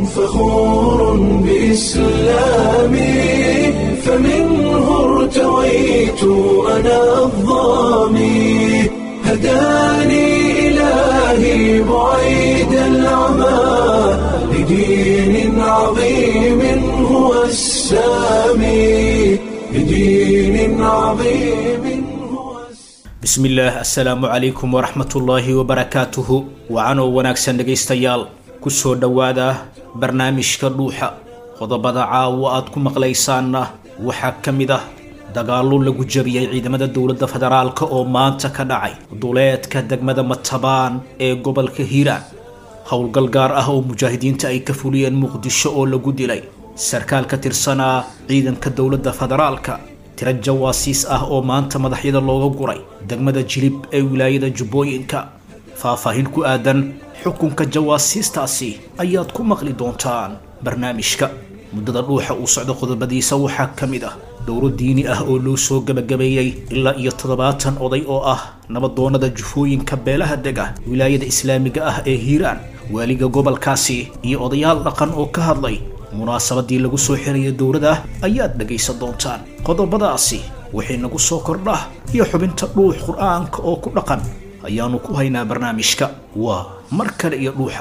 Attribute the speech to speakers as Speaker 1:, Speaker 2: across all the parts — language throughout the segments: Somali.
Speaker 1: فخور بإسلامي فمنه ارتويت أنا الظامي هداني إلهي بعيد العمى لدين عظيم هو السامي لدين عظيم هو السامي
Speaker 2: bismillaah assalaamu calaykum waraxmatullaahi wabarakaatuhu wacanoo wanaagsan dhegaystayaal kusoo dhowaada barnaamijka dhuuxa qodobada caawa aad ku maqlaysaanna waxaa ka mid ah dagaallo lagu jabiyey ciidamada dowladda federaalk oo maanta ka dhacay duleedka degmada matabaan ee gobolka hiiraan howlgal gaar ah oo mujaahidiinta ay ka fuliyeen muqdisho oo lagu dilay sarkaal ka tirsanaa ciidanka dowladda federaalka tiro jawaasiis ah oo maanta madaxyada looga guray degmada jilib ee wilaayada jubbooyinka faahfaahin ku aadan xukunka jawaasiistaasi ayaad ku maqli doontaan barnaamijka muddada dhuuxa uu socdo qodobadiisa waxaa ka mid ah dowro diini ah oo loo soo gebagabeeyey ilaa iyo toddobaatan oday oo ah nabadoonnada jufooyinka beelaha dega wilaayada islaamiga ah ee hiiraan waaliga gobolkaasi iyo odayaal dhaqan oo ka hadlay munaasabadii lagu soo xiraya dowladda ayaad dhegaysan doontaan qodobadaasi wixii nagu soo kordha iyo xubinta dhuux qur-aanka oo ku dhaqan ayaanu ku haynaa barnaamijka waa mar kale iyo dhuuxa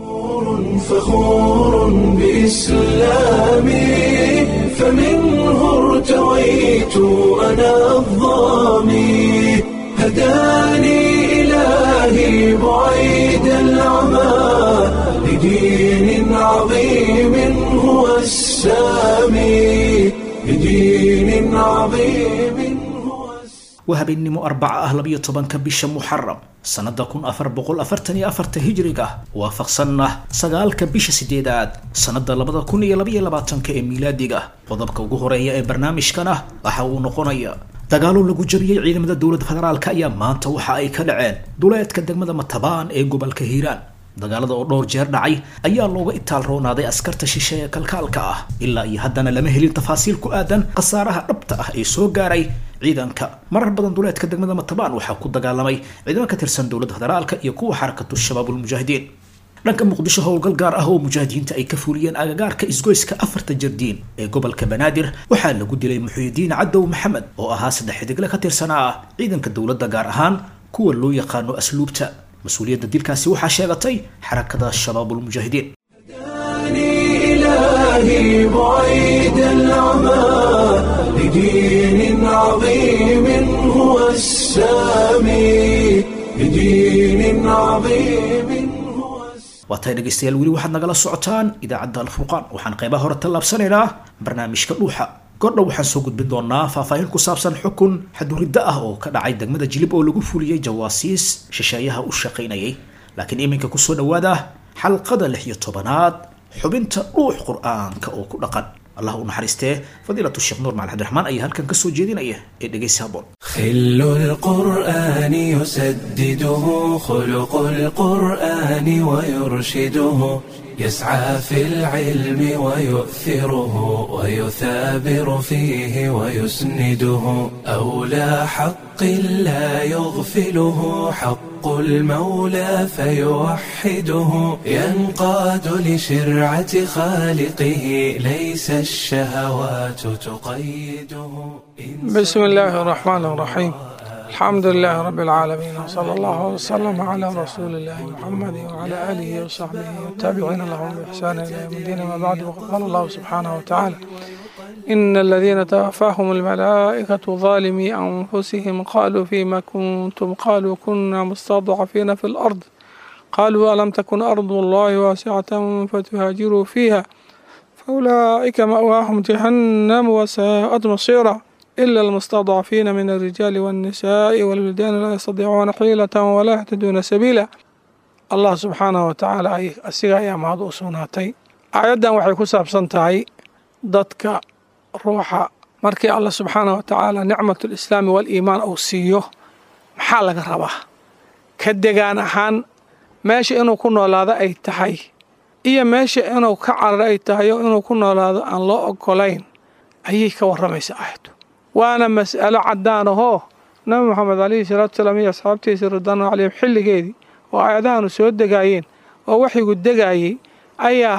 Speaker 1: فخور بإسلامي فمنه ارتويت أنا الظامي هداني إلهي بعيد العمى لدين عظيم هو السامي لدين عظيم هو السامي
Speaker 2: waa habeennimo arbaca ah labiyo tobanka bisha muxaram sannada kun afar boqol afartan iyo afarta hijriga waafaqsanna sagaalka bisha sideedaad sannada labada kun iyo labaiyo labaatanka ee miilaadiga qodobka ugu horeeya ee barnaamijkana waxa uu noqonaya dagaalo lagu jabiyey ciidamada dowladda federaalk ayaa maanta waxa ay ka dhaceen duleedka degmada matabaan ee gobolka hiiraan dagaalada oo dhowr jeer dhacay ayaa looga itaal roonaaday askarta shishe ee kalkaalka ah ilaa iyo haddana lama helin tafaasiil ku aadan khasaaraha dhabta ah ee soo gaaray ciidanka marar badan duleedka degmada matabaan waxaa ku dagaalamay ciidamo ka tirsan dowladda federaalka iyo kuwa xarakatu shabaabulmujaahidiin dhanka muqdisho howlgal gaar ah oo mujaahidiinta ay ka fuliyeen agagaarka isgoyska afarta jardiin ee gobolka banaadir waxaa lagu dilay muxuyidiin cadow maxamed oo ahaa saddex xidigle ka tirsanaa ciidanka dowladda gaar ahaan kuwa loo yaqaano asluubta mas-uuliyadda dilkaasi waxaa sheegatay xarakada shabaabulmujaahidiin
Speaker 1: هداني إلهي بعيد العمى لدين عظيم هو السامي لدين عظيم هو السامي
Speaker 2: waa tahay dhegaystayaal weli waxaad nagala socotaan idaacadda alfurqaan waxaan qaybaha hore tallaabsanaynaa barnaamijka dhuuxa gordhow waxaan soo gudbin doonaa faahfaahin ku saabsan xukun xaduridda ah oo ka dhacay degmada jilib oo lagu fuliyey jawaasiis shisheeyaha u shaqaynayay laakiin iminka kusoo dhowaada xalqada lix iyo tobanaad xubinta dhuux qur-aanka oo ku dhaqan allah u naxariistee fadiilatu sheekh nuur macali cabdiraxmaan ayaa halkan kasoo jeedinaya ee dhegaysi haboon
Speaker 1: خل القرآن يسدده خلق القرآن ويرشده يسعى في العلم ويؤثره ويثابر فيه ويسنده أولى حق لا يغفله حق المولى فيوحده ينقاد لشرعة خالقه ليس الشهوات تقيده
Speaker 3: بسم الله الرحمن الرحيم الحمد لله رب العالمين وصلى الله وسلم على رسول الله محمد وعلى آله وصحبه والتابعين لهم بإحسان إلى يوم الدين ما بعد وقد قال الله سبحانه وتعالى إن الذين توفاهم الملائكة ظالمي أنفسهم قالوا فيما كنتم قالوا كنا مستضعفين في الأرض قالوا ألم تكن أرض الله واسعة فتهاجروا فيها فأولئك مأواهم جهنم وساءت مصيرا إلا المستضعفين من الرجال والنساء والولدان لا يستطيعون حيلة ولا يهتدون سبيلا الله سبحانه وتعالى أي أسيغا يا مهد أسوناتي آيادا waxay ku saabsan tahay dadka ruuxa markii Allah subxaanaه watacaala nicmat lislaami waliimaan uu siiyo maxaa laga rabaa ka degaan ahaan meesha inuu ku noolaado ay tahay iyo meesha inuu ka cararo ay tahay oo inuu ku noolaado aan loo ogolayn ayay ka warramaysa aayaddu waana mas'alo caddaan ahoo nabi moxamed calayhi salaatu salaam iyo asxaabtiisa ridwaanu calayhim xilligeedii oo aayadahanu soo degaayeen oo waxyigu degaayey ayaa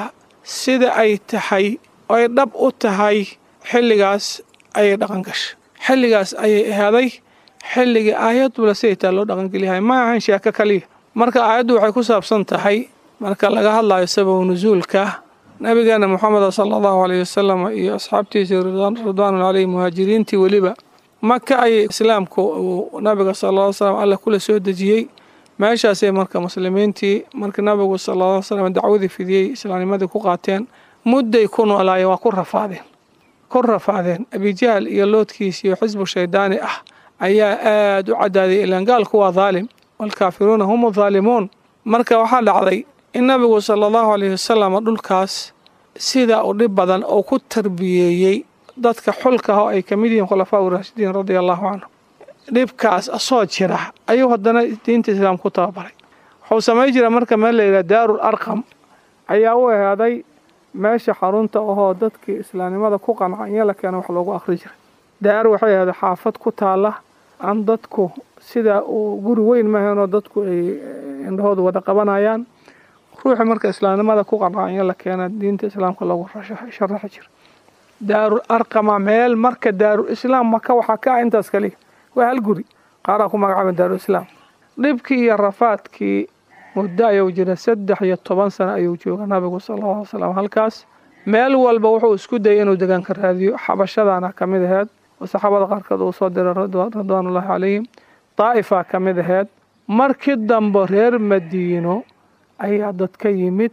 Speaker 3: sida ay tahay ay dhab u tahay xilligaas ayay dhaqan gashay xilligaas ayay ahaaday xilligii aayadula siday taa loo dhaqangeliyahay ma ahan sheeko kaliya marka aayaddu waxay ku saabsan tahay marka laga hadlayo sababu nusuulka nabigeena moxameda sala allahu aleyh wasalam iyo asxaabtiisii ridwaanu caleyhi muhaajiriintii weliba maka ayay islaamku uu nabiga sala ll slam alla kula soo dejiyey meeshaasay marka muslimiintii markii nabigu sala ll slam dacwadii fidiyey islaamnimadii ku qaateen mudday ku noolaayeen waa ku rafaadeen ku rafaadeen abijahl iyo loodkiis iyo xisbu shaydaani ah ayaa aada u cadaaday ilaan gaalku waa daalim waalkaafiruuna hum daalimuun marka waxaa dhacday in nabigu sala allahu aleyhi wasalam dhulkaas sida u dhib badan oo ku tarbiyeeyey dadka xulka ah oo ay ka mid yihiin khulafaa uraashidiin radia allahu canhu dhibkaas asoo jira ayuu haddana diinta islaam ku tababaray wuxuu samay jira marka meel layidhaha daarul arqam ayaa u ahaaday meesha xarunta ahoo dadkii islaamnimada ku qanca in la keeno wax loogu akhri jiray daar waxay ahaaday xaafad ku taala aan dadku sida uu guri weyn mahaynoo dadku ay indhahooda wada qabanayaan ruuxi marka islaamnimada ku qanca in la keena diinta islaamka loogu sharaxi jira daarul arqama meel marka daarul islaam maka waxaa ka ah intaas kaliya waa hal guri qaaraa ku magacaaban daarul islaam dhibkii iyo rafaadkii muddo ayuu jira saddex iyo toban sano ayuu jooga nabigu sala alla alay slam halkaas meel walba wuxuu isku dayay inuu degaanka raadiyo xabashadaana ka mid aheyd oo saxaabada qaarkood uu soo diray ridwaanullahi calayhim daa'ifaa ka mid aheyd markii dambe reer madiino ayaa dad ka yimid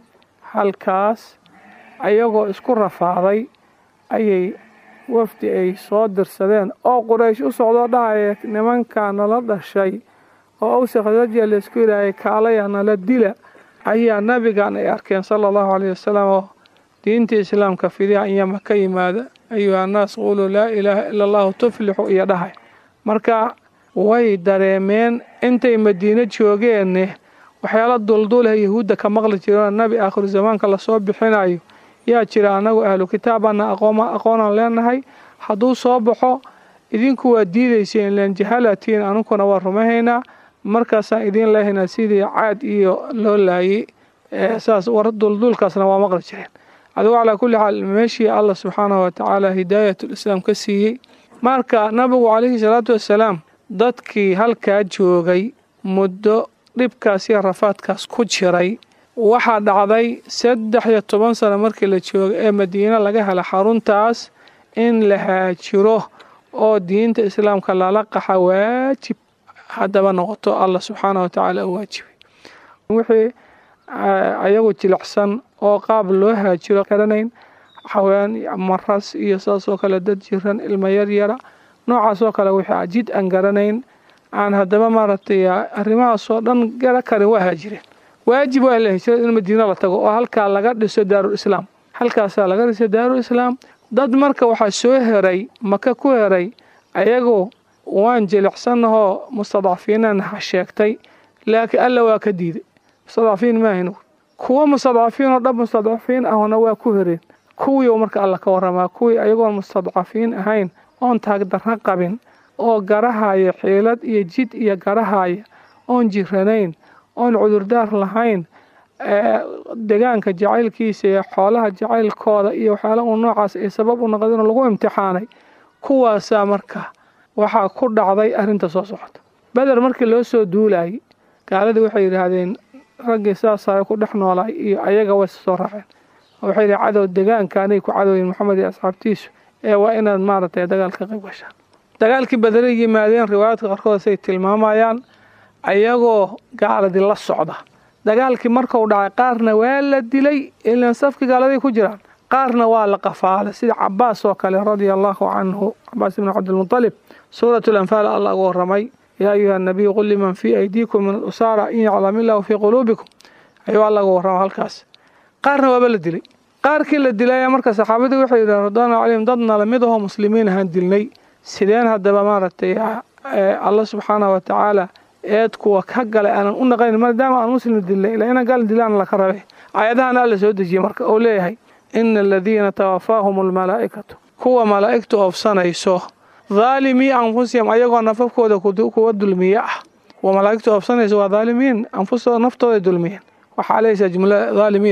Speaker 3: halkaas ayagoo isku rafaaday ayay wafdi ay soo dirsadeen oo quraysh u socdoo dhahaya nimankaa nala dhashay oo awsa khasrajiya laysku yidhaahayy kaalaya nala dila ayaa nabigan ay arkeen sala allahu caleyhi wasalam oo diinta islaamka fidiha inyama ka yimaada ayuha annaas quuluu laa ilaaha ila allahu tuflixu iyo dhahay marka way dareemeen intay madiino joogeenne waxyaala dulduleh yahuudda ka maqli jireenoo nabi aakhiru zamaanka lasoo bixinayo yaa jira annagu ahlu kitaabaana aqoonaan leenahay hadduu soo baxo idinku waa diidayseen ilaan jahalatiin anuguna waa rumahaynaa markaasaan idiin leehaynaa sidii caad iyo loo laayay saas war duldulkaasna waa maqli jireen adigu calaa kulli xaal meeshii allah subxaanahu watacaala hidaayatul islaam ka siiyey marka nabigu calayhi salaatu wassalaam dadkii halkaa joogay muddo dhibkaas iyo rafaadkaas ku jiray waxaa dhacday saddex iyo toban sano markii la jooga ee madiine laga hela xaruntaas in la haajiro oo diinta islaamka lala qaxa waajib haddaba noqoto allah subxaanah watacaala u waajibay wixii ayagu jilicsan oo qaab loo haajiro garanayn xawayaan maras iyo saasoo kale dad jiran ilmo yaryara noocaasoo kale wixii jid aan garanayn aan haddaba maaragtay arrimahaasoo dhan gara karin waa haajireen waajib waa la hijrad in madiino la tago oo halkaa laga dhiso daarul islaam halkaasaa laga dhiso daarul islaam dad marka waxaa soo heray maka ku heray ayagoo waan jilicsannahoo mustadcafiinan ha sheegtay laakiin alla waa ka diiday mustadcafiin maahaynu kuwo mustadcafiin oo dhab mustadcafiin ahna waa ku hereen kuwii marka alla ka waramaa kuwii ayagoon mustadcafiin ahayn oon taagdarra qabin oo garahaya xiilad iyo jid iyo garahaya oon jiranayn oon cudurdaar lahayn degaanka jacaylkiisa iyo xoolaha jacaylkooda iyo waxyaala uu noocaas ay sabab u noqdeen lagu imtixaanay kuwaasaa marka waxaa ku dhacday arrinta soo socota beder markii loo soo duulayay gaaladii waxay yidhaahdeen raggii saasaa ku dhex noolaay iyo ayaga way soo raaceen waxay yidhi cadow degaanka anay ku cadowyin maxamed iyo asxaabtiisu ee waa inaad maaragtay dagaalka qayb gashaan dagaalkii bederay yimaadeen riwaayaadka qaarkood say tilmaamayaan ayagoo gaaladii la socda dagaalkii markuu dhacay qaarna waa la dilay ilaan safkii gaaladay ku jiraan qaarna waa la qafaalay sida cabaas oo kale radia allahu canhu cabaas ibnu cabdilmutalib suurat lanfaal alla ugu waramay yaa ayuha nabiyu qul liman fii aydiikum min alusaara in yaclam illahu fii quluubikum ayuu alla ugu warrama halkaas qaarna waaba la dilay qaarkii la dilay marka saxaabadii waxay yidhahen radwaanu calayhim dadna lamid ahoo muslimiin ahaan dilnay sideen haddaba maaragtay alla subxaanahu watacaala eed kuwa ka galay aanan u naqayn maadaama aan muslim dilnay ilaa inaan gaal dilaan laka rabe aayadahana alla soo dejiyey marka oo leeyahay ina aladiina tawafaahum almalaa'ikatu kuwa malaa'igtu oofsanayso dhaalimii anfusihim ayagoo nafafkooda kuwa dulmiye ah kuwa malaa'igtu oofsanayso waa dhaalimiin anfustooda naftooday dulmiyeen waxaa leysaa jumlada dhaalimiida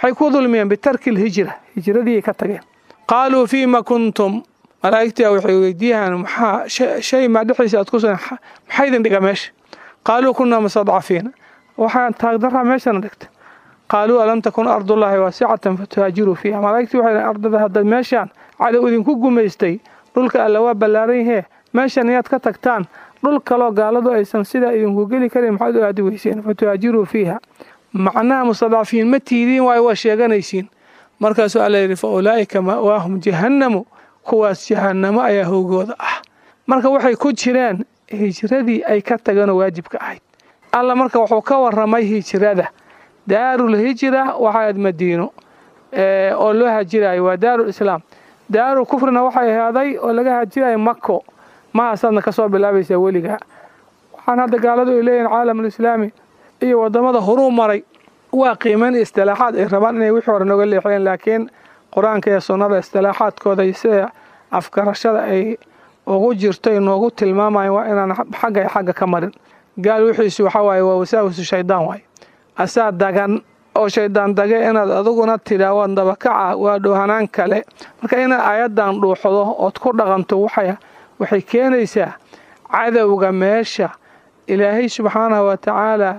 Speaker 3: maxay ku dulmiyeen bitarki lhijra hijradii ka tageen qaaluu fiima kuntum malaa'igtii waxay weydiiyaan maxaa shay maa dhexdiisa aad ku sugan maxaa idin dhiga meesha qaaluu kunaa mustadcafiina waxaan taagdaraa meeshana dhigta qaaluu alam takun ardullaahi waasicatan fatuhaajiruu fiiha malaa'igtii waxay dhaheen ardada haddaad meeshaan cadow idinku gumaystay dhulka alla waa ballaaran yahee meeshan inaad ka tagtaan dhul kaloo gaaladu aysan sidaa idinku geli karin maxaad u aadi weyseen fatuhaajiruu fiiha macnaha mustadcafiin ma tiidiin waayo waa sheeganaysiin markaasuu alla yidhi fa ulaa'ika ma'waahum jahannamu kuwaas jahannamo ayaa howgooda ah marka waxay ku jireen hijradii ay ka tageenoo waajibka ahayd alla marka wuxuu ka waramay hijrada daarul hijra waxaad madiino oo loo hajirayo waa daarul islaam daarul kufrina waxay ahaaday oo laga hajirayo mako mahaasaadna ka soo bilaabaysaa weligaa waxaan hadda gaaladu ay leeyihin caalamulislaami iyo wadamada horuu maray waa qiimayn istilaaxaad ay rabaan inay wixii hore nooga leexiyeen laakiin qur-aanka iyo sunnada istilaaxaadkooda iyo sida afgarashada ay ugu jirto noogu tilmaamayan waa inaan xagga iyo xagga ka marin gaal wixiisu waxaa waaye waa wasaawisu shaydaan waaye asaa dagan oo shaydaan dage inaad aduguna tidhaa waa dabakaca waa dhoohanaan kale marka inaad ayadan dhuuxdo ood ku dhaqanto waxay keenaysaa cadowga meesha ilaahay subxaanahu wa tacaala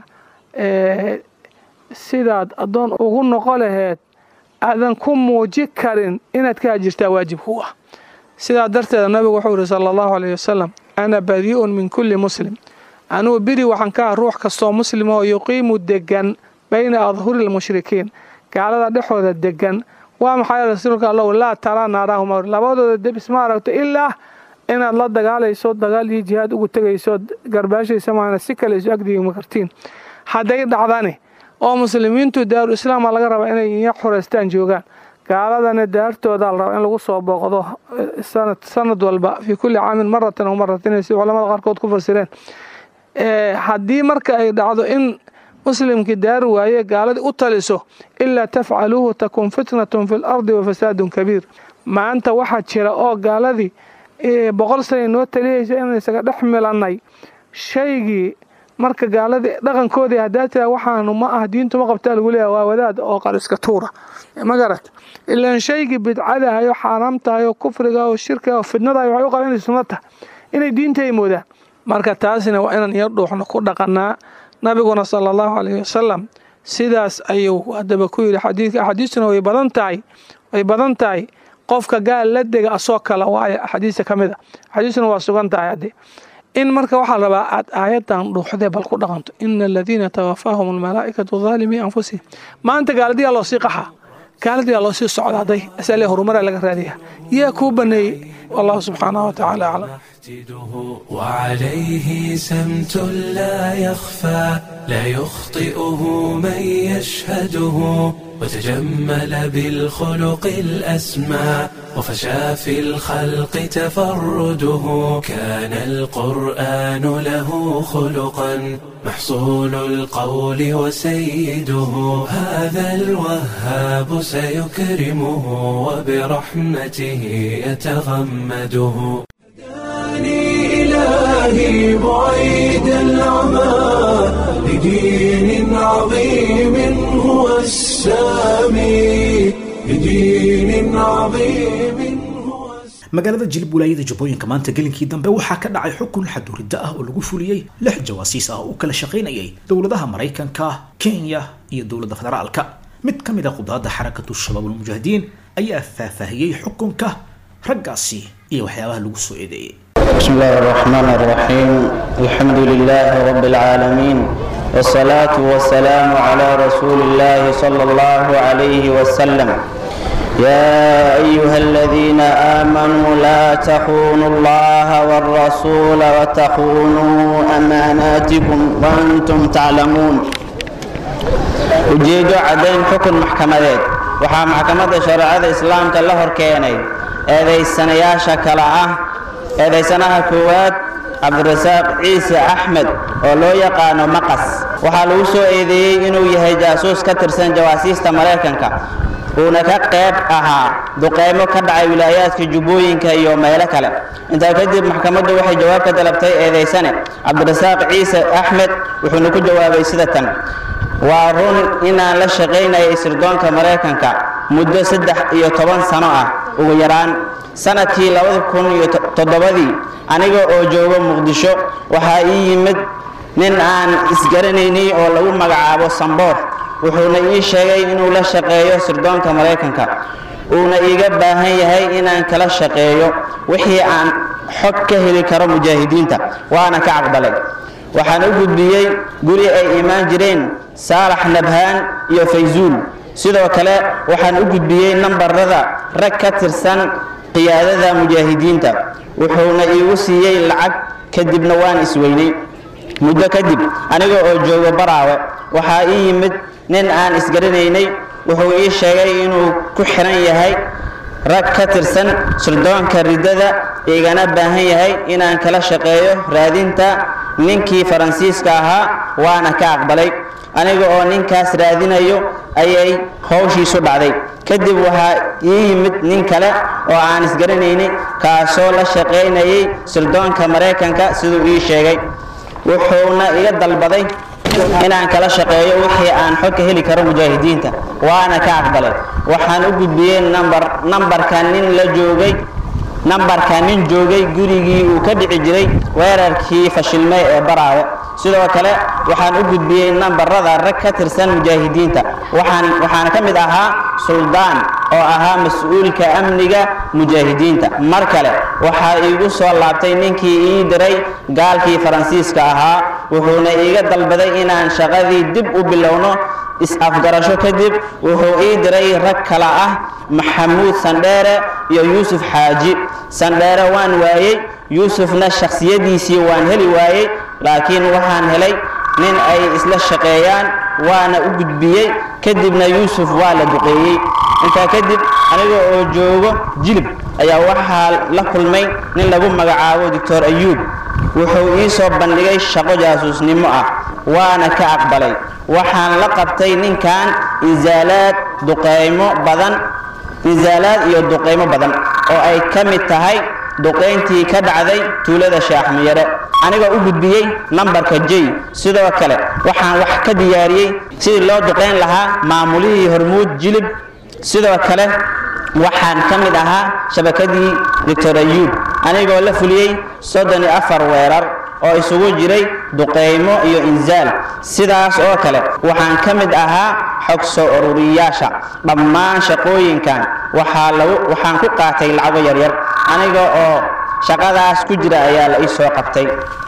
Speaker 3: sidaad addoon ugu noqo laheed aadan ku muuji karin inaad ka hajirtaa waajib ku ah sidaa darteeda nabigu wuxuu yihi sala allahu alayh wasalam ana badii'un min kulli muslim anugu biri waxaan ka ah ruux kastoo muslim oo yuqiimu degan bayna adhuri lmushrikiin gaalada dhexooda degan waa maxay rasuulka allow laa taraa naaraahuma labadooda debis ma aragto ilaa inaad la dagaalayso dagaal iyo jihaad ugu tegayso garbaashaysa maana si kale isu agdigima kartiin hadday dhacdani oo muslimiintu daaru islaama laga rabaa inay iya xureystaan joogaan gaaladana daartooda la rabaa in lagu soo booqdo sanad walba fii kulli caamin maratan aw maratayn si culamada qaarkood ku fasireen haddii marka ay dhacdo in muslimkii daari waaye gaaladii u taliso ilaa tafcaluuhu takun fitnatun fi lardi wa fasaadun kabiir maanta waxaa jira oo gaaladii boqol sana noo taliyaysa inaan isaga dhex milannay shaygii marka gaaladii dhaqankoodii haddaa tira waxaanu ma ah diintu ma qabtaa lagu leeyaha waa wadaad oo qariska tuura ma garat ilaan shaygii bidcadahay oo xaaraam tahay oo kufriga oo shirkiga oo fidnadahay waxay u qaban inay sunno tahay inay diinta ay moodaan marka taasina waa inaan yar dhuuxno ku dhaqanaa nabiguna sala allahu calayhi wasalam sidaas ayuu haddaba ku yidhi xadiidka axaadiistuna way badan tahay way badan tahay qofka gaal la dega asoo kale waayo axaadiista ka mid a axaadiistuna waa sugan tahay haddee in marka waxaa rabaa aad aayadan dhuuxdee bal ku dhaqanto ina aladiina tawafaahum almalaa'ikatu daalimii anfusihim maanta gaaladiyaa loo sii qaxaa gaaladiyaa loo sii socdaaday asalee horumaraa laga raadiyaa yaa kuu baneeyey wallahu subxaanahu watacaala aclam
Speaker 1: وعليه سمت لا يخفى لا يخطئه من يشهده وتجمل بالخلق الأسمى وفشى في الخلق تفرده كان القرآن له خلقا محصول القول وسيده هذا الوهاب سيكرمه وبرحمته يتغمده إلهي بعيد العمى لدين عظيم هو السامي لدين عظيم
Speaker 2: magaalada jilib walaayada jabooyinka maanta gelinkii dambe waxaa ka dhacay xukun xaduridda ah oo lagu fuliyey lix jawaasiis ah oo u kala shaqaynayay dowladaha maraykanka kenya iyo dowladda federaalka mid ka mid a qudaadda xarakatu shabaab ulmujaahidiin ayaa faahfaahiyey xukunka raggaasi iyo waxyaabaha lagu soo eedeeyey
Speaker 4: بسم الله الرحمن الرحيم الحمد لله رب العالمين والصلاة والسلام على رسول الله صلى الله عليه وسلم يا أيها الذين آمنوا لا تخونوا الله والرسول وتخونوا أماناتكم وأنتم تعلمون ujeedo caddayn xukun maxkamadeed waxaa maxkamadda shareecada islaamka la hor keenay eedaysanayaasha kale ah eedaysanaha koowaad cabdirasaaq ciise axmed oo loo yaqaano maqas waxaa lagu soo eedeeyey inuu yahay jaasuus ka tirsan jawaasiista maraykanka uuna ka qayb ahaa duqeymo ka dhacay wilaayaadka jubbooyinka iyo meelo kale intaa kadib maxkamaddu waxay jawaab ka dalabtay eedaysane cabdirasaaq ciise axmed wuxuuna ku jawaabay sida tan waa run inaan la shaqaynayay sirdoonka maraykanka muddo saddex iyo toban sano ah ugu yaraan sanadkii labada kun iyo toddobadii aniga oo jooga muqdisho waxaa ii yimid nin aan isgaranaynay oo lagu magacaabo samboor wuxuuna ii sheegay inuu la shaqeeyo sirdoonka maraykanka uuna iiga baahan yahay inaan kala shaqeeyo wixii aan xog ka heli karo mujaahidiinta waana ka caqbalay waxaan u gudbiyey guri ay imaan jireen saalax nabhaan iyo faysuul sidoo kale waxaan u gudbiyey nambarada rag ka tirsan qiyaadada mujaahidiinta wuxuuna iigu siiyey lacag kadibna waan isweynay muddo kadib aniga oo joogo baraawe waxaa ii yimid nin aan isgaranaynay wuxuu ii sheegay inuu ku xiran yahay rag ka tirsan sirdoonka riddada igana baahan yahay inaan kala shaqeeyo raadinta ninkii faransiiska ahaa waana ka aqbalay aniga oo ninkaas raadinayo ayay howshiisu dhacday kadib waxaa ii yimid nin kale oo aan isgaranaynay kaasoo la shaqaynayay sirdoonka maraykanka siduu ii sheegay wuxuuna iga dalbaday inaan kala shaqeeyo wixii aan xog ka heli karo mujaahidiinta waana ka aqbalay waxaan u gudbiyey nambar nambarka nin la joogay nambarka nin joogay gurigii uu ka dhici jiray weerarkii fashilmay ee baraawe sidoo kale waxaan u gudbiyey nambarada rag ka tirsan mujaahidiinta waxaan waxaana ka mid ahaa suldaan oo ahaa mas-uulka amniga mujaahidiinta mar kale waxaa iigu soo laabtay ninkii ii diray gaalkii faransiiska ahaa wuxuuna iiga dalbaday inaan shaqadii dib u bilowno is-afgarasho kadib wuxuu ii diray rag kale ah maxamuud sandheere iyo yuusuf xaaji sandheere waan waayey yuusufna shakhsiyadiisii waan heli waayey laakiin waxaan helay nin ay isla shaqeeyaan waana u gudbiyey kadibna yuusuf waa la duqeeyey intaa kadib aniga oo joogo jilib ayaa waxaa la kulmay nin lagu magacaabo doctor ayuub wuxuu ii soo bandhigay shaqo jaasuusnimo ah waana ka aqbalay waxaan la qabtay ninkan insaalaad duqeymo badan insaalaad iyo duqeymo badan oo ay ka mid tahay duqayntii ka dhacday tuulada shaaxmiyare aniga u gudbiyey nambarka j sidoo kale waxaan wax ka diyaariyey sidii loo duqayn lahaa maamulihii hormuud jilib sidoo kale waxaan ka mid ahaa shabakadii doctor ayuub anigoo la fuliyey soddon iyo afar weerar oo isugu jiray duqeymo iyo insaal sidaas oo kale waxaan ka mid ahaa xog soo ururiyaasha dhammaan shaqooyinkan waxaa lagu waxaan ku qaatay lacago yaryar aniga oo shaqadaas ku jira ayaa la ii soo qabtay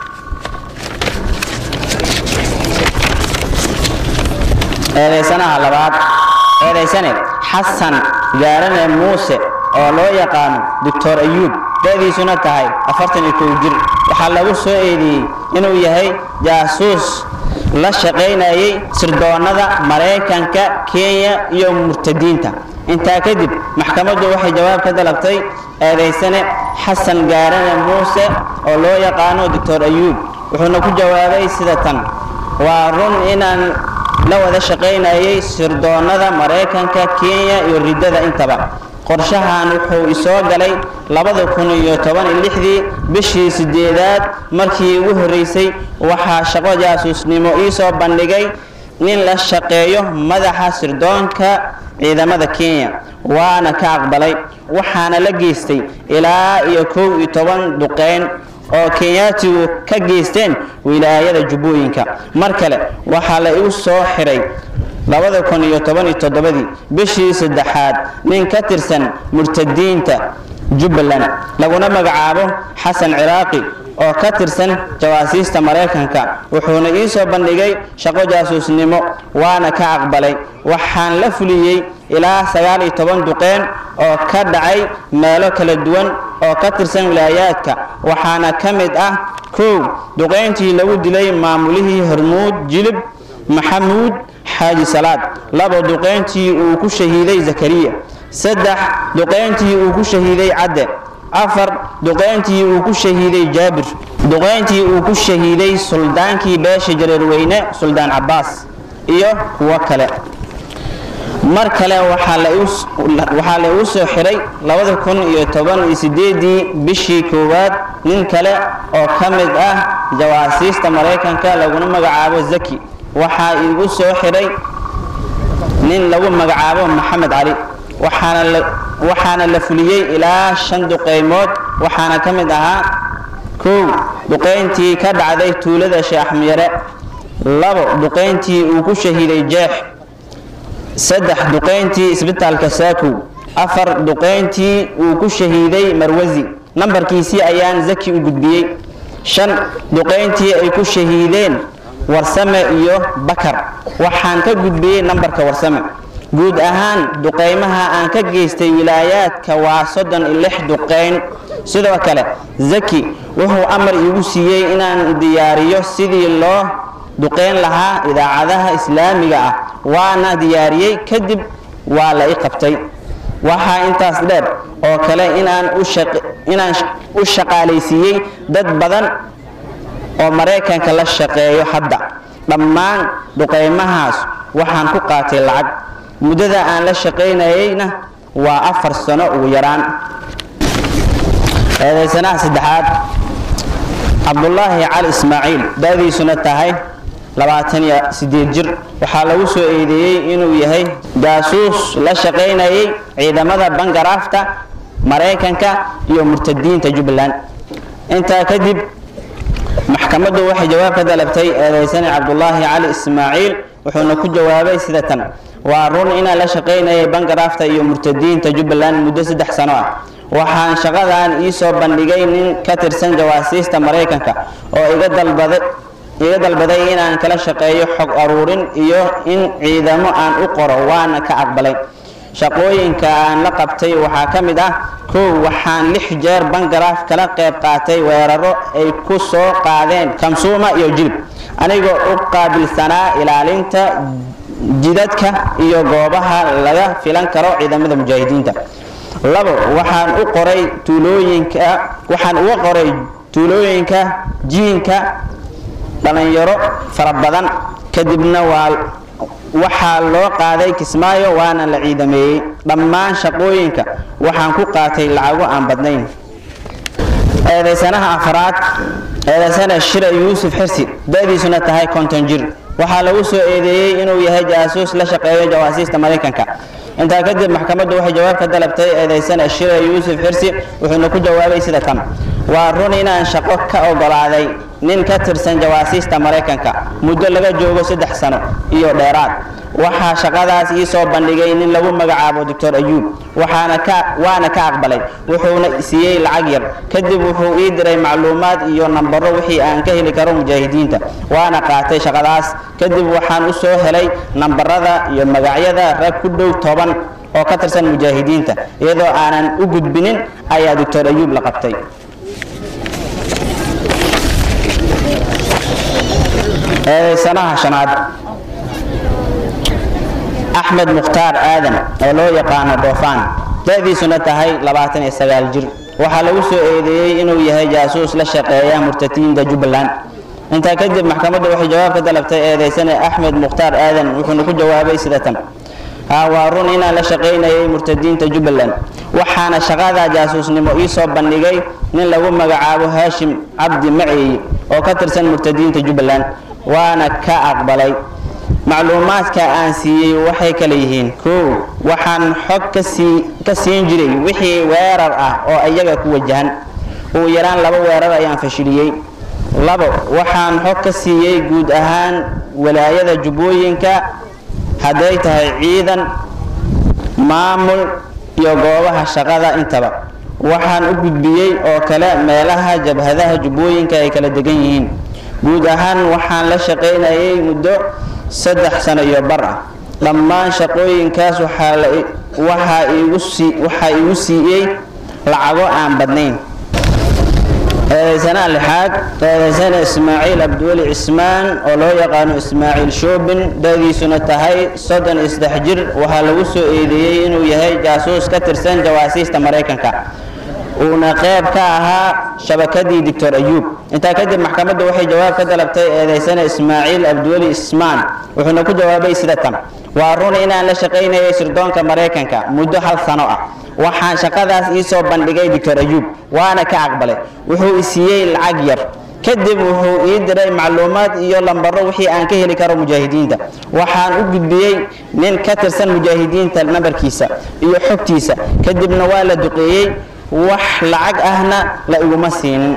Speaker 4: eedaysanaha labaad eedaysane xasan gaarane muuse oo loo yaqaano doctor ayuub da'diisuna tahay afartan iyo kow jir waxaa lagu soo eedeeyey inuu yahay jaasuus la shaqaynayay sirdoonnada maraykanka kenya iyo murtadiinta intaa kadib maxkamaddu waxay jawaab ka dalabtay eedaysane xasan gaarane muuse oo loo yaqaano doctor ayuub wuxuuna ku jawaabay sida tan waa run inaan la wada shaqaynayay sirdoonnada maraykanka kenya iyo riddada intaba qorshahan wuxuu isoo galay labada kun iyo toban iyo lixdii bishii sideedaad markii ugu horreysay waxaa shaqo jaasuusnimo ii soo bandhigay nin la shaqeeyo madaxa sirdoonka ciidamada kenya waana ka aqbalay waxaana la geystay ilaa iyo kow iyo toban duqeyn oo kenyaatigu ka geysteen wilaayada jubbooyinka mar kale waxaa la igu soo xiray labada kun iyo toban iyo toddobadii bishii saddexaad nin ka tirsan murtadiinta jubbaland laguna magacaabo xasan ciraaqi oo ka tirsan jawaasiista maraykanka wuxuuna ii soo bandhigay shaqo jaasuusnimo waana ka aqbalay waxaan la fuliyey ilaa sagaal iyo toban duqeen oo ka dhacay meelo kala duwan oo ka tirsan wilaayaadka waxaana ka mid ah kow duqayntii lagu dilay maamulihii hormuud jilib maxamuud xaaji salaad labo duqayntii uu ku shahiiday zakariya saddex duqayntii uu ku shahiiday cadde afar duqayntii uu ku shahiiday jaabir duqayntii uu ku shahiiday suldaankii beesha jareerweyne suldaan cabbaas iyo kuwo kale mar kale waxaa la igu soo xiray labada kun iyo toban iyo sideedii bishii koowaad nin kale oo ka mid ah jawaasiista maraykanka laguna magacaabo zaki waxaa iigu soo xiray nin lagu magacaabo maxamed cali waxaana la waxaana la fuliyey ilaa shan duqeymood waxaana ka mid ahaa kow duqeyntii ka dhacday tuulada sheekh axmiyare labo duqeyntii uu ku shahiiday jeex saddex duqeyntii isbitaalka saakow afar duqeyntii uu ku shahiiday marwasi nambarkiisii ayaan zaki u gudbiyey shan duqeyntii ay ku shahiideen warsame iyo bakar waxaan ka gudbiyey nambarka warsame guud ahaan duqeymaha aan ka geystay wilaayaadka waa soddon iyo lix duqeyn sidoo kale zaki wuxuu amar iigu siiyey inaan diyaariyo sidii loo duqeyn lahaa idaacadaha islaamiga ah waana diyaariyey kadib waa la i qabtay waxaa intaas dheer oo kale inaan inaan u shaqaalaysiiyey dad badan oo maraykanka la shaqeeyo hadda dhammaan duqeymahaas waxaan ku qaatay lacag muddada aan la shaqaynayeyna waa afar sano ugu yaraan eedaysanaha saddexaad cabdulaahi cali ismaaciil da-diisuna tahay labaatan iyo sideed jir waxaa lagu soo eedeeyey inuu yahay jaasuus la shaqaynayay ciidamada bangaraafta maraykanka iyo murtadiinta jubbaland intaa kadib maxkamaddu waxay jawaab ka dalabtay eedaysane cabdulaahi cali ismaaciil wuxuuna ku jawaabay sida tan waa run inaan la shaqaynayay bangaraafta iyo murtadiinta jubbaland muddo saddex sano ah waxaan shaqadan iisoo bandhigay nin ka tirsan jawaasiista maraykanka oo iga dalbaday iga dalbaday inaan kala shaqeeyo xog aruurin iyo in ciidamo aan u qoro waana ka aqbalay shaqooyinka aan la qabtay waxaa ka mid ah kow waxaan lix jeer bangaraaf kala qayb qaatay weeraro ay ku soo qaadeen kamsuuma iyo jilib anigoo u qaabilsanaa ilaalinta jidadka iyo goobaha laga filan karo ciidamada mujaahidiinta labo waxaan u qoray tuulooyinka waxaan uga qoray tuulooyinka jiinka dhalinyaro fara badan kadibna waa waxaa loo qaaday kismaayo waana la ciidameeyey dhammaan shaqooyinka waxaan ku qaatay lacago aan badnayn eedaysanaha afraad eedaysana shira yuusuf xirsi da-diisuna tahay konton jir waxaa lagu soo eedeeyey inuu yahay jaasuus la shaqeeyo jawaasiista maraykanka intaa kadib maxkamaddu waxay jawaab ka dalabtay eedaysana shira yuusuf xirsi wuxuuna ku jawaabay sida tan waa run inaan shaqo ka ogolaaday nin ka tirsan jawaasiista maraykanka muddo laga joogo saddex sano iyo dheeraad waxaa shaqadaas ii soo bandhigay nin lagu magacaabo doctor ayuub waxaana ka waana ka aqbalay wuxuuna siiyey lacag yar kadib wuxuu ii diray macluumaad iyo nambaro wixii aan ka heli karo mujaahidiinta waana qaatay shaqadaas kadib waxaan u soo helay nambarada iyo magacyada rag ku dhow toban oo ka tirsan mujaahidiinta iyadoo aanan u gudbinin ayaa doctor ayuub la qabtay eedaysanaha shanaad axmed mukhtaar aadan oo loo yaqaano dhoofaan da-diisuna tahay labaatan iyo sagaal jir waxaa lagu soo eedeeyey inuu yahay jaasuus la shaqeeya murtadiinta jubbaland intaa kadib maxkamaddu waxay jawaab ka dalabtay eedaysane axmed mukhtaar aadan wuxuuna ku jawaabay sida tan haa waa run inaan la shaqaynayay murtadiinta jubbaland waxaana shaqada jaasuusnimo ii soo bandhigay nin lagu magacaabo haashim cabdi maceeye oo ka tirsan murtadiinta jubbaland waana ka aqbalay macluumaadka aan siiyey waxay kala yihiin kow waxaan xog kasii ka siin jiray wixii weerar ah oo iyaga ku wajahan ugu yaraan laba weerar ayaan fashiliyey labo waxaan xog ka siiyey guud ahaan walaayada jubbooyinka hadday tahay ciidan maamul iyo goobaha shaqada intaba waxaan u gudbiyey oo kale meelaha jabhadaha jubbooyinka ay kala degan yihiin guud ahaan waxaan la shaqaynayay muddo saddex sano iyo bar ah dhammaan shaqooyinkaas waxaa iigu siiyey lacago aan badnayn eedaysanaha lixaad eedaysana ismaaciil abdiweli cismaan oo loo yaqaano ismaaciil shoobin dadiisuna tahay soddon iyo saddex jir waxaa lagu soo eedeeyey inuu yahay jaasuus ka tirsan jawaasiista maraykanka uuna qayb ka ahaa shabakadii doctor ayuub intaa kadib maxkamaddu waxay jawaab ka dalabtay eedaysana ismaaciil abdiweli ismaan wuxuuna ku jawaabay sida tan waa run inaan la shaqaynayay sirdoonka maraykanka muddo hal sano ah waxaan shaqadaas ii soo bandhigay doctor ayuub waana ka aqbalay wuxuu i siiyey lacag yar kadib wuxuu ii diray macluumaad iyo lambaro wixii aan ka heli karo mujaahidiinta waxaan u gudbiyey nin ka tirsan mujaahidiinta nambarkiisa iyo xogtiisa kadibna waa la duqeeyey wax lacag ahna la iguma siinin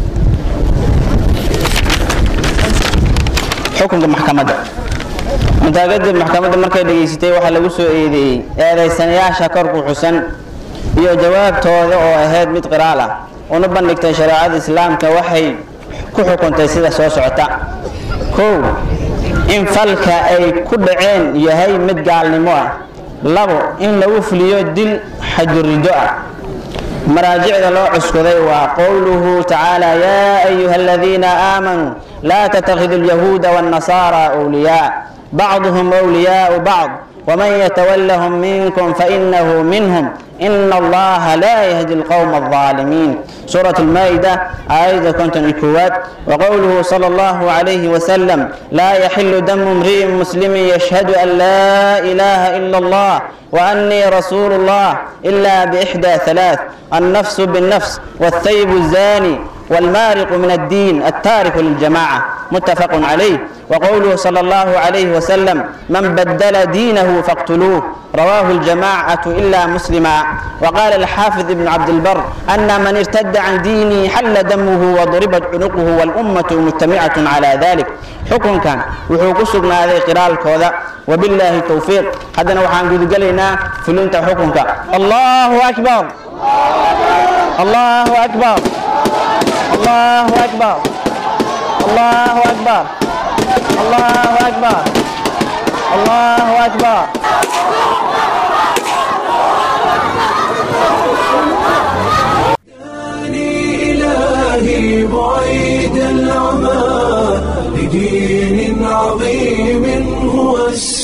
Speaker 4: xukunka maxkamadda intaa kadib maxkamadda markay dhegaysatay waxaa lagu soo eedeeyey eedaysanayaasha korku xusan iyo jawaabtooda oo ahayd mid qiraal ah una bandhigtay shareecada islaamka waxay ku xukuntay sida soo socota kow in falka ay ku dhaceen yahay mid gaalnimo ah labo in lagu fuliyo dil xajurido ah maraajicda loo cuskuday waa qowluhu tacaala yaa ayuha aladiina aamanuu laa tatakhidu alyahuuda waannasaara wliyaa bacduhum wliyaau bacd ومن يتولهم منكم فإنه منهم إن الله لا يهدي القوم الظالمين سورة المائدة آية كنت الكوات وقوله صلى الله عليه وسلم لا يحل دم امرئ مسلم يشهد أن لا إله إلا الله وأني رسول الله إلا بإحدى ثلاث النفس بالنفس والثيب الزاني والمارق من الدين التارك للجماعة متفق عليه وقوله صلى الله عليه وسلم من بدل دينه فاقتلوه رواه الجماعة إلا مسلما وقال الحافظ ابن عبد البر أن من ارتد عن دينه حل دمه وضربت عنقه والأمة مجتمعة على ذلك حكم كان وحوق سقنا هذه قراءة الكوذا وبالله التوفيق هذا وحان قد قلنا فلنت حكمك الله أكبر الله أكبر الله أكبر الله أكبر الله أكبر الله أكبر
Speaker 1: إلهي بعيد العمى لدين عظيم هو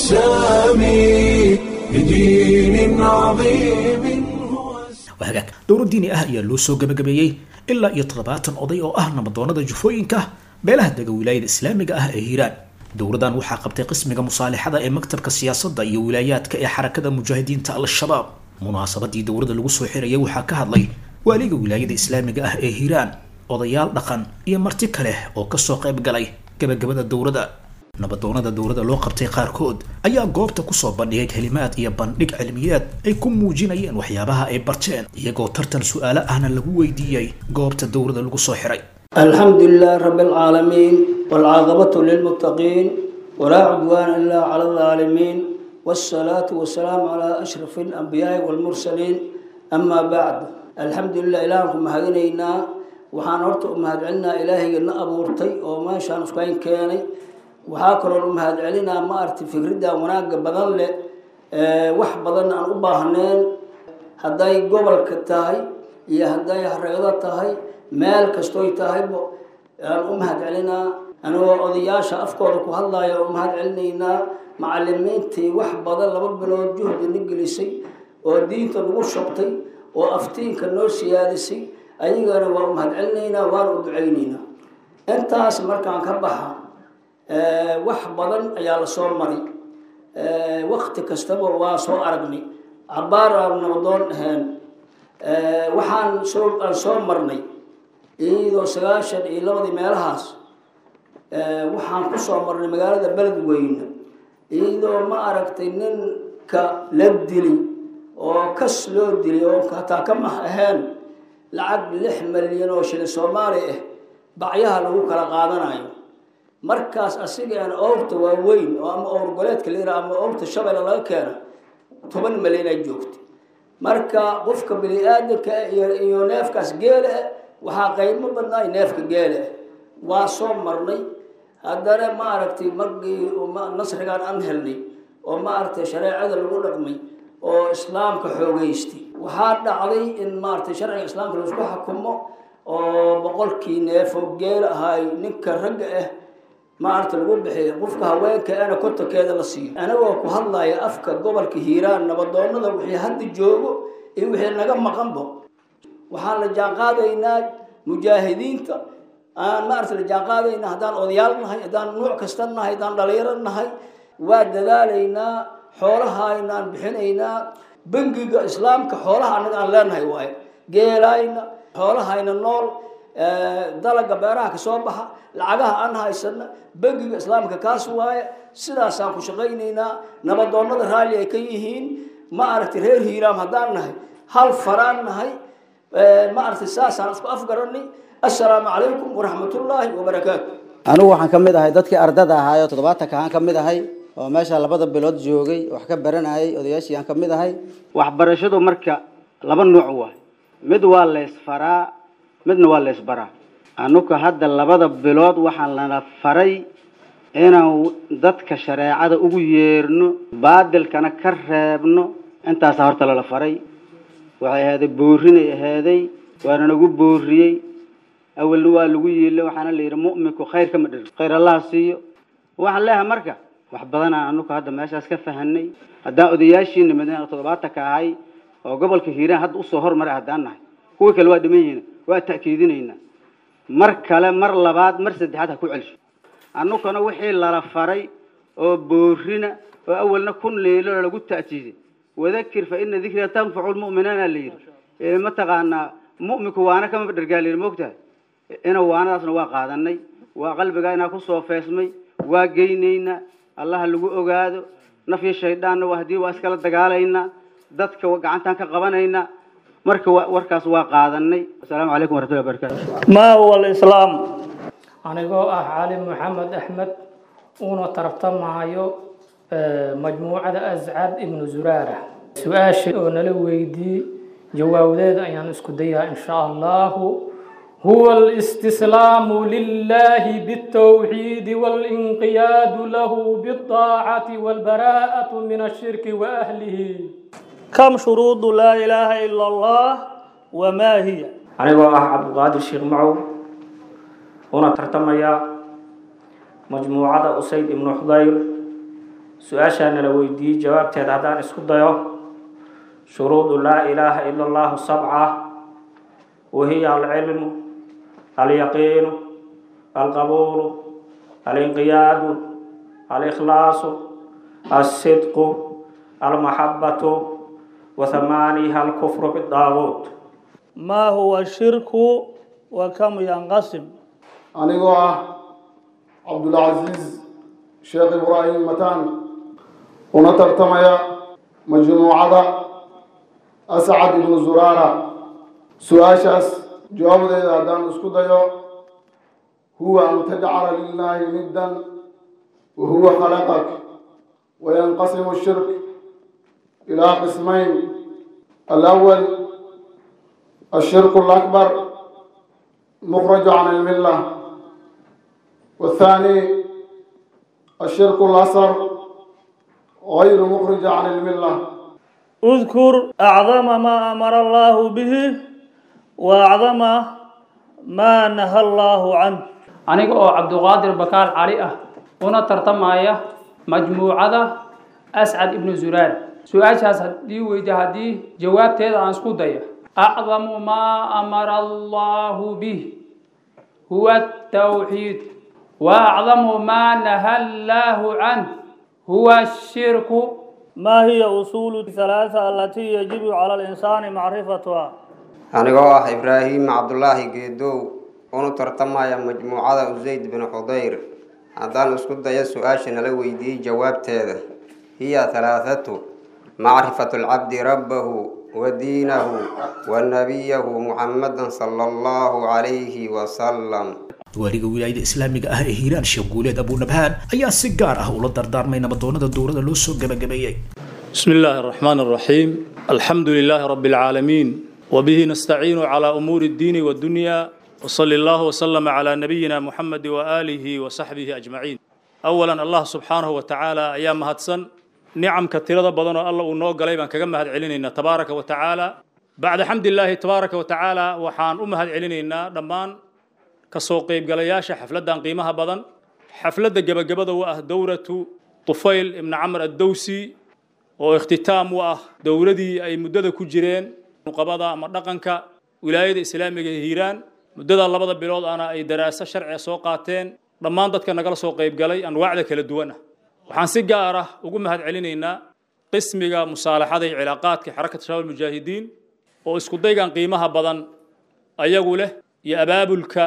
Speaker 1: السامي لدين عظيم هو السامي
Speaker 2: waa hagaag dowlad diini ah ayaa loo soo gabagabeeyey ilaa iyo toddobaatan oday oo ah nabadoonada jufooyinka beelaha dega wilaayada islaamiga ah ee hiiraan dowladan waxaa qabtay qismiga musaalixada ee maktabka siyaasadda iyo wilaayaadka ee xarakada mujaahidiinta al-shabaab munaasabadii dowladda lagu soo xirayay waxaa ka hadlay waaliga wilaayada islaamiga ah ee hiiraan odayaal dhaqan iyo marti kale oo kasoo qayb galay gabagabada dowladda nabadoonada dowladda loo qabtay qaarkood ayaa goobta kusoo bandhigay kelimaad iyo bandhig cilmiyeed ay ku muujinayeen waxyaabaha ay barteen iyagoo tartan su-aalo ahna lagu weydiiyey goobta dowladda lagu soo xiray
Speaker 5: الحمد لله رب العالمين والعاقبة للمتقين ولا عدوان إلا على الظالمين والصلاة والسلام على أشرف الأنبياء والمرسلين أما بعد الحمد لله إلهكم هدينا waxaan horta u mahadcelinaa ilaahayga na abuurtay oo meeshaan iskuhayn keenay waxaa kaloo u mahadcelinaa ma aragtay fikridda wanaagga badan leh wax badan aan u baahneen hadday gobolka tahay iyo hadday hareedo tahay meel kastoy tahayba aan u mahadcelinaa anigoo odayaasha afkooda ku hadlaya u mahadcelinaynaa macalimiintii wax badan laba bilood juhdi na gelisay oo diinta nagu shubtay oo aftiinka noo siyaadisay ayagana waa u mahadcelinaynaa waana u ducaynaynaa intaas markaan ka baxa wax badan ayaa la soo maray wakti kastaba waa soo aragnay cabaar aan nabadoon ahayn waxaan soo aan soo marnay iyadoo sagaashan iyo labadii meelahaas waxaan ku soo marnay magaalada beledweyne iyadoo ma aragtay ninka la dili oo kas loo dilay oo hataa ka mah ahayn lacag lix malyan oo shilin soomaali ah bacyaha lagu kala qaadanayo markaas asiga aan owrta waaweyn oo ama owr goleedka la yiraha ama owrta shabeelle laga keena toban malyan ay joogtay marka qofka bini aadanka iyo neefkaas geele ah waxaa qaymo badnaay neefka geele ah waa soo marnay haddana ma aragtay markii nasrigaan aan helnay oo ma aragtay shareecada lagu dhaqmay oo islaamka xoogeystay waxaa dhacday in maaragtay sharciga islaamka laisku xukumo oo boqolkii neefoo geele ahaay ninka ragga ah maaragta lagu bixiyo qofka haweenka ana kontonkeeda la siiyo anagoo ku hadlaya afka gobolka hiiraan nabadoonada wixii hadda joogo iyo wixii naga maqanbo waxaan la jaanqaadaynaa mujaahidiinta aan maaragta la jaanqaadaynaa haddaan odayaal nahay haddaan nuuc kasta nahay haddaan dhalinyaro nahay waa dadaalaynaa xoolahayna aan bixinaynaa bangiga islaamka xoolaha anaga aan leenahay waaye geelayna xoolahayna nool dalaga beeraha ka soo baxa lacagaha aan haysana bangiga islaamka kaas waaye sidaasaan ku shaqaynaynaa nabadoonnada raalli ay ka yihiin ma aragtay reer hiiraam haddaan nahay hal faraan nahay ma aragtay saasaan isku afgaranay assalaamu calaykum waraxmatullaahi wabarakaatu
Speaker 6: anigu waxaan ka mid ahay dadkii ardada ahaayoo toddobaatanka aan ka mid ahay oo meesha labada bilood joogay wax ka baranayay odayaashii aan ka mid ahay
Speaker 7: waxbarashadu marka laba nuuc waay mid waa laysfaraa midna waa laysbaraa anuka hadda labada bilood waxaan lana faray inaan dadka shareecada ugu yeerno baadilkana ka reebno intaasaa horta lala faray waxay ahaaday boorinay ahaaday waana nagu booriyey awalna waa lagu yiile waxaana la yidhi mu'minku khayr kama dhir khayr allaha siiyo waxaan leeyahay marka wax badanaan anuka hadda meeshaas ka fahanay haddaan odayaashiina madiina toddobaatanka ahay oo gobolka hiiraan hadda usoo hormaray haddaan nahay kuwii kale waa dhiman yihiin waa ta'kiidinaynaa mar kale mar labaad mar saddexaad ha ku celsho annukana wixii lala faray oo boorina oo awalna kun leelo lagu ta'kiiday wadakir fa ina dikra tanfacu lmu'minaana la yidhi mataqaanaa mu'minku waana kama dhargaalin moogtahay ina waanadaasna waa qaadanay waa qalbigaa inaa kusoo feesmay waa geynaynaa allaha lagu ogaado nafyo shayddaanna waa haddii waa iskala dagaalaynaa dadka gacantaan ka qabanaynaa marka warkaas waa qaadanay asalaamu calaykum waraxmatullahi wabarakatu
Speaker 8: ما هو الإسلام
Speaker 9: anigoo ah cali maxamed axmed uuna tartamaayo majmuucada ascad ibnu zuraara su-aasha oo nala weydiiyey jawaabdeeda ayaan isku dayaa in sha allahu هو الاستسلام لله بالتوحيد والانقياد له بالطاعة والبراءة من الشرك وأهله
Speaker 8: كم شروط لا إله إلا الله وما هي
Speaker 10: anigoo ah cabdiqaadir sheekh macow una tartamaya majmuucada usayd ibnu xudayr su-aashaana la weydiiyey jawaabteeda haddaan isku dayo shuruudu laa ilaaha ila allahu sabca wahiya alcilmu alyaqiinu alqabuulu alinqiyaadu alikhlaasu alsidqu almaxabatu وثمانيها الكفر بالطاغوت
Speaker 8: ما هو الشرك وكم ينقسم
Speaker 11: anigoo ah cabdulcasiis sheekh ibraahim mataan una tartamaya majmuucada ascad ibnu zuraara su-aashaas jawaabdeeda haddaan isku dayo huwa an tajcala lilaahi niddan wa huwa khalaqak wayanqasimu shirk ilaa qismayn alawal الشرك الأكبر مخرج عن الملة والثاني الشرك الأصغر غير مخرج عن الملة
Speaker 8: اذكر أعظم ما أمر الله به وأعظم ما نهى الله عنه
Speaker 9: aniga oo cabduqaadir bakaal cali ah una tartamaya majmuucada ascad ibnu zuraar su-aashaas haddii weyda haddii jawaabteeda aan isku daya أعظم ما أمر الله به هو التوحيد وأعظم ما نهى الله عنه هو الشرك
Speaker 8: ما هي أصول الثلاثة التي يجب على الإنسان معرفتها
Speaker 12: anigoo ah ibraahim cabdulaahi geedow una tartamaya majmuucada usayd bin xudayr haddaan isku dayo su-aasha nala weydiiyey jawaabteeda hiya halaathatu macrifatu lcabdi rabbahu ودينه ونبيه محمدا صلى الله عليه وسلم
Speaker 2: waaliga wilaayada islaamiga ah ee hiiraan sheekh guuleed abunabhaan ayaa si gaar ah ula dardaarmay nabadoonada dowladda loo soo gabagabeeyey
Speaker 13: بسم الله الرحمن الرحيم الحمد لله رب العالمين وبه نستعين على أمور الدين والدنيا وصلى الله وسلم على نبينا محمد وآله وصحبه أجمعين أولا الله سبحانه وتعالى أيام هدسن nicamka tirada badan oo alla uu noo galay baan kaga mahad celinaynaa tabaaraka wa tacaala bacda xamdilaahi tabaaraka wa tacaala waxaan u mahad celinaynaa dhammaan kasoo qaybgalayaasha xafladdan qiimaha badan xafladda gebagabada u ah dowratu tufayl ibni camr addowsi oo ikhtitaam u ah dowladii ay muddada ku jireen nuqabada ama dhaqanka wilaayada islaamiga ee hiiraan muddada labada bilood ana ay daraaso sharciga soo qaateen dhammaan dadka nagala soo qaybgalay anwaacda kala duwan ah waxaan si gaar ah ugu mahad celinaynaa qismiga musaalaxada iyo cilaaqaadka xarakata shabaab mujaahidiin oo isku daygan qiimaha badan ayagu leh iyo abaabulka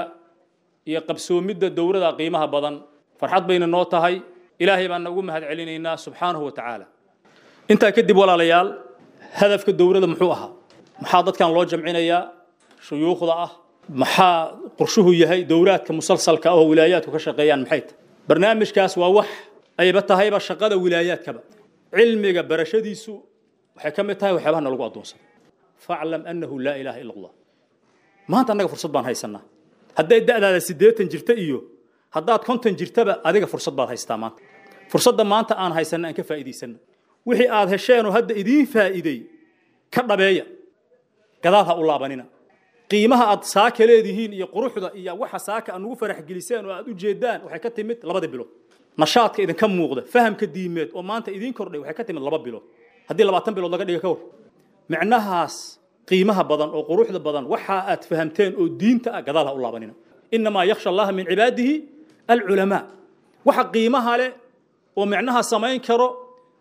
Speaker 13: iyo qabsoomidda dowrada qiimaha badan farxad bayna noo tahay ilaahay baana ugu mahad celinaynaa subxaanahu wa tacaala intaa kadib walaalayaal hadafka dowrada muxuu ahaa maxaa dadkan loo jamcinayaa shuyuukhda ah maxaa qorshuhu yahay dowraadka musalsalka ah oo wilaayaadku ka shaqeeyaan maxay tahay barnaamijkaas waa wax ayba tahayba shaqada wilaayaadkaba cilmiga barashadiisu waxay ka mid tahay waxyaabaha nalagu addoonsada faclam annahu laa ilaaha ila allah maanta annaga fursad baan haysanaa hadday da'daada siddeetan jirta iyo haddaad konton jirtaba adiga fursad baad haystaa maanta fursadda maanta aan haysanna aan ka faa'iidaysanno wixii aad hesheenoo hadda idiin faa'iiday ka dhabeeya gadaal ha u laabanina qiimaha aad saaka leedihiin iyo quruxda iyo waxa saaka aad nugu farax geliseen oo aad u jeedaan waxay ka timid labada bilood nashaadka idinka muuqda fahamka diimeed oo maanta idiin kordhay waxay ka timid laba bilood haddii labaatan bilood laga dhiga ka war micnahaas qiimaha badan oo quruxda badan waxa aad fahamteen oo diinta ah gadaal ha u laabanina inamaa yakhsha allaha min cibaadihi alculamaa waxa qiimaha leh oo micnaha samayn karo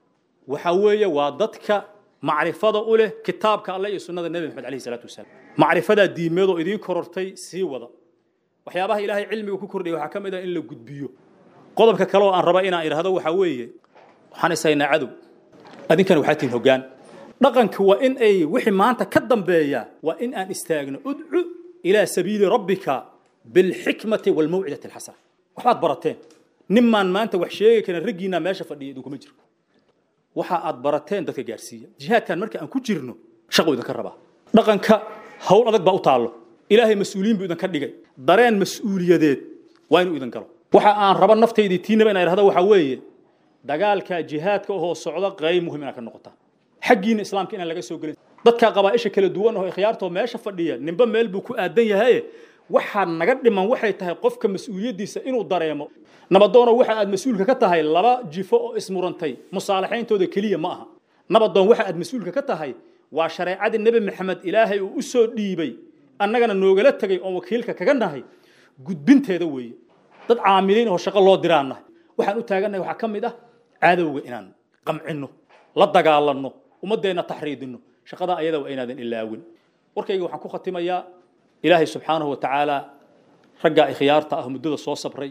Speaker 13: waxa weeye waa dadka macrifada u leh kitaabka alle iyo sunnada nebi maxamed alayhi salaatu wasalaam macrifadaa diimeed oo idiin korortay sii wada waxyaabaha ilaahay cilmiga ku kordhaya waxaa ka mid ah in la gudbiyo qodobka kale oo aan raba inaan idhaahdo waxaa weeye waxaan isaynaa cadow adinkana waxaa tihin hoggaan dhaqanka waa in ay wixii maanta ka dambeeya waa in aan istaagno udcu ilaa sabiili rabbika bilxikmati walmawcidati alxasana waxbaad barateen nimaan maanta wax sheegi karin raggiinaa meesha fadhiya idinkuma jiro waxa aad barateen dadka gaarsiiya jihaadkan marka aan ku jirno shaqo idinka rabaa dhaqanka hawl adag baa u taallo ilaahay mas-uuliyiin buu idinka dhigay dareen mas-uuliyadeed waa inuu idin galo waxa aan raba naftaydii tiinaba inaan idhahdo waxaa weeye dagaalka jihaadka oo socda qayb muhim inaad ka noqotaa xaggiina islaamka inaan laga soo gelin dadka qabaa'isha kala duwan oo khiyaartoo meesha fadhiya ninba meel buu ku aadan yahay waxaa naga dhiman waxay tahay qofka mas-uuliyaddiisa inuu dareemo nabadoono waxa aad mas-uulka ka tahay laba jifo oo ismurantay musaalaxayntooda keliya ma aha nabadoon waxa aad mas-uulka ka tahay waa shareecadii nebi maxamed ilaahay uu u soo dhiibay annagana noogala tegay oon wakiilka kaga nahay gudbinteeda weeye dad caamiliin oo shaqo loo diraan nahay waxaan u taagannahay waxaa ka mid ah cadowga inaan qamcinno la dagaalanno ummaddeenna taxriidinno shaqada ayada waa inaadan ilaawin warkayga waxaan ku khatimayaa ilaahay subxaanahu wa tacaala raggaa ikhyaarta ah muddada soo sabray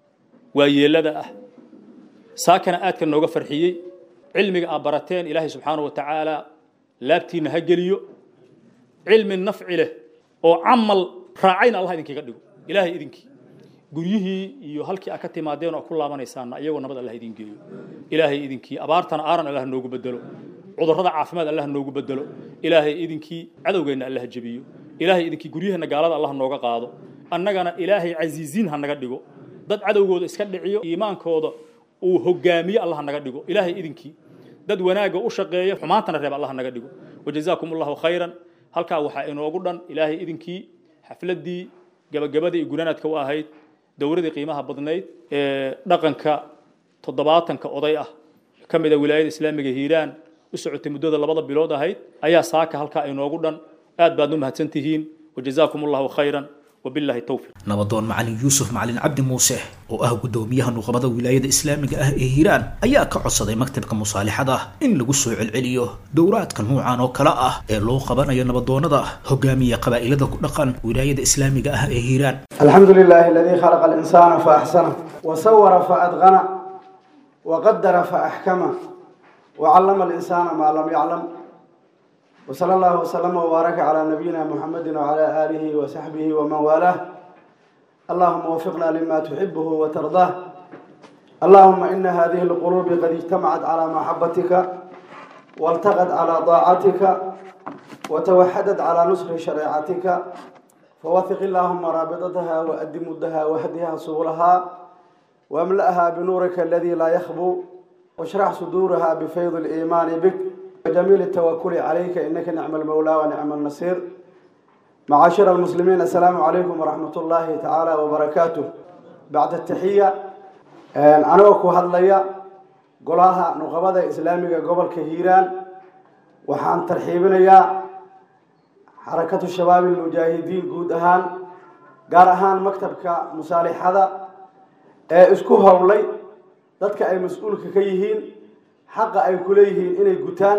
Speaker 13: waa yeelada ah saakana aadka nooga farxiyey cilmiga aad barateen ilaahay subxaanahu wa tacaala laabtiinna ha geliyo cilmi nafci leh oo camal raacayna allah idinkaga dhigo ilaahay idinkii guryihii iyo halkii aad ka timaadeen oo ku laabanaysaana iyagoo nabad allah idin geeyo ilaahay idinkii abaartana aaran allah noogu bedelo cudurrada caafimaad allah noogu bedelo ilaahay idinkii cadowgeenna allah jebiyo ilaahay idinkii guryaheena gaalada allah nooga qaado annagana ilaahay casiiziin ha naga dhigo dad cadowgooda iska dhiciyo iimaankooda uu hogaamiyo allah naga dhigo ilaahay idinkii dad wanaagga u shaqeeya xumaantana reeb allah naga dhigo wajazaakum allahu khayran halkaa waxaa inoogu dhan ilaahay idinkii xafladdii gabagabadii iyo gunaanaadka u ahayd dowladii qiimaha badnayd ee dhaqanka toddobaatanka oday ah ka mid a wilaayada islaamiga hiiraan u socotay muddada labada bilood ahayd ayaa saaka halkaa inoogu dhan aad baad u mahadsan tihiin wajazaakum allahu khayran wabillahi towfiq
Speaker 2: nabadoon macalin yuusuf macalin cabdi muuse oo ah guddoomiyaha nuqbada wilaayada islaamiga ah ee hiiraan ayaa ka codsaday maktabka musaalixada in lagu soo celceliyo dowraadka nuucan oo kale ah ee loo qabanayo nabadoonada hogaamiya qabaa'ilada ku dhaqan wilaayada islaamiga ah ee hiiraan
Speaker 14: الحمد لله الذي خلق الإنسان فأحسنه وصور فأتقنه وقدر فأحكمه وعلم الإنسان ما لم يعلم وصلى الله وسلم وبارك على نبينا محمد وعلى آله وصحبه ومن والاه اللهم وفقنا لما تحبه وترضاه اللهم إن هذه القلوب قد اجتمعت على محبتك والتقت على طاعتك وتوحدت على نصر شريعتك فوثق اللهم رابطتها وأد مدها واهدها سبلها واملأها بنورك الذي لا يخبو واشرح صدورها بفيض الإيمان بك وجميل التوكل عليك إنك نعم المولى ونعم النصير معاشر المسلمين السلام عليكم ورحمة الله تعالى وبركاته بعد التحية أنا أكو هذليا قولها نقبضة إسلامية قبل كهيران وحان ترحيبنا يا xarakatu shabaab ilmujaahidiin guud ahaan gaar ahaan maktabka musaalixada ee isku howlay dadka ay mas-uulka ka yihiin xaqa ay ku leeyihiin inay gutaan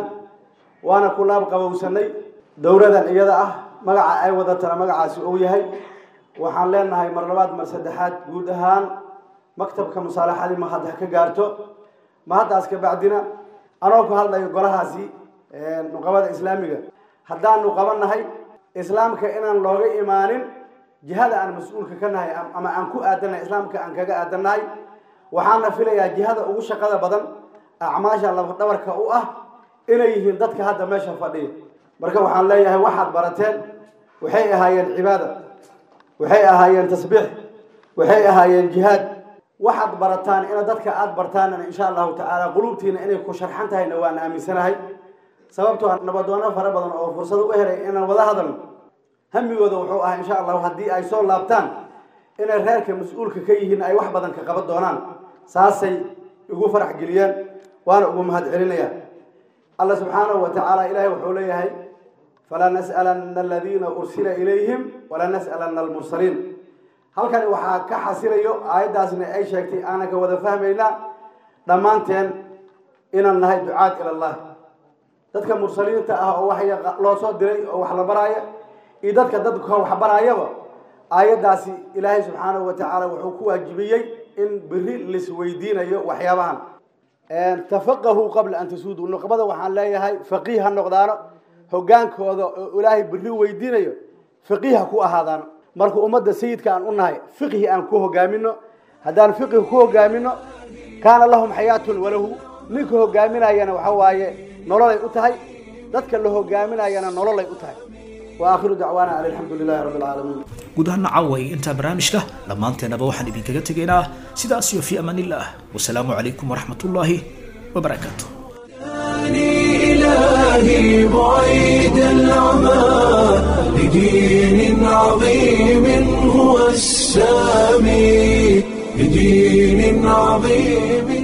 Speaker 14: waana ku laab qabowsanay dowladan iyada ah magaca ay wadatana magacaasi uu yahay waxaan leenahay mar labaad mar saddexaad guud ahaan maktabka musaalaxadii ma hadda ka gaarto ma haddaas ka bacdina anoo ku hadlayo golahaasi nuqabada islaamiga haddaanu qabannahay islaamka inaan looga imaanin jihada aan mas-uulka ka nahay ama aan ku aadannahay islaamka aan kaga aadannahay waxaana filayaa jihada ugu shaqada badan acmaasha lafdhabarka u ah inay yihiin dadka hadda meesha fadhiya marka waxaan leeyahay waxaad barateen waxay ahaayeen cibaada waxay ahaayeen tasbiix waxay ahaayeen jihaad waxaad barataan ina dadka aada bartaanna insha allahu tacaala quluubtiina inay ku sharxan tahayna waan aaminsanahay sababtoo nabadoono fara badan oo fursad u helay inaan wada hadalno hamigooda wuxuu ahaa insha allahu haddii ay soo laabtaan inay reerka mas-uulka ka yihiin ay wax badan ka qaban doonaan saasay igu farax geliyeen waana ugu mahad celinaya alla subxaanahu wa tacaala ilaahay wuxuu leeyahay falaa nas'alanna aladiina ursila ilayhim walaa nas'alanna almursaliin halkani waxaa ka xasilayo aayaddaasna ay sheegtay aanan ka wada fahmayna dhammaanteen inaan nahay ducaad ila allah dadka mursaliinta ah oo wax loo soo diray oo wax la baraaya iyo dadka dadka wax baraayaba aayaddaasi ilaahay subxaanahu wa tacaala wuxuu ku waajibiyey in beri laisweydiinayo waxyaabahan tafaqahuu qabla an tasuuduu nuqbada waxaan leeyahay faqiih ha noqdaano hogaankooda oo ilaahay beri weydiinayo faqiih ha ku ahaadaano marka ummadda sayidka aan u nahay fiqhi aan ku hogaamino haddaan fiqhi ku hogaamino kaana lahum xayaatun walahu ninka hogaaminayana waxa waaye nololay u tahay dadka la hogaaminayana nololay u tahay waakhiru dacwaana an alxamdu lilahi rabbi alcaalamiin
Speaker 2: guud ahaan caway intaa barnaamijka dhammaanteennaba waxaan idinkaga tegaynaa sidaas iyo fi amaan illah wasalaamu calaykum waraxmat ullaahi wabarakaatu
Speaker 1: إلهي بعيد العمى لدين عظيم هو السامي لدين عظيم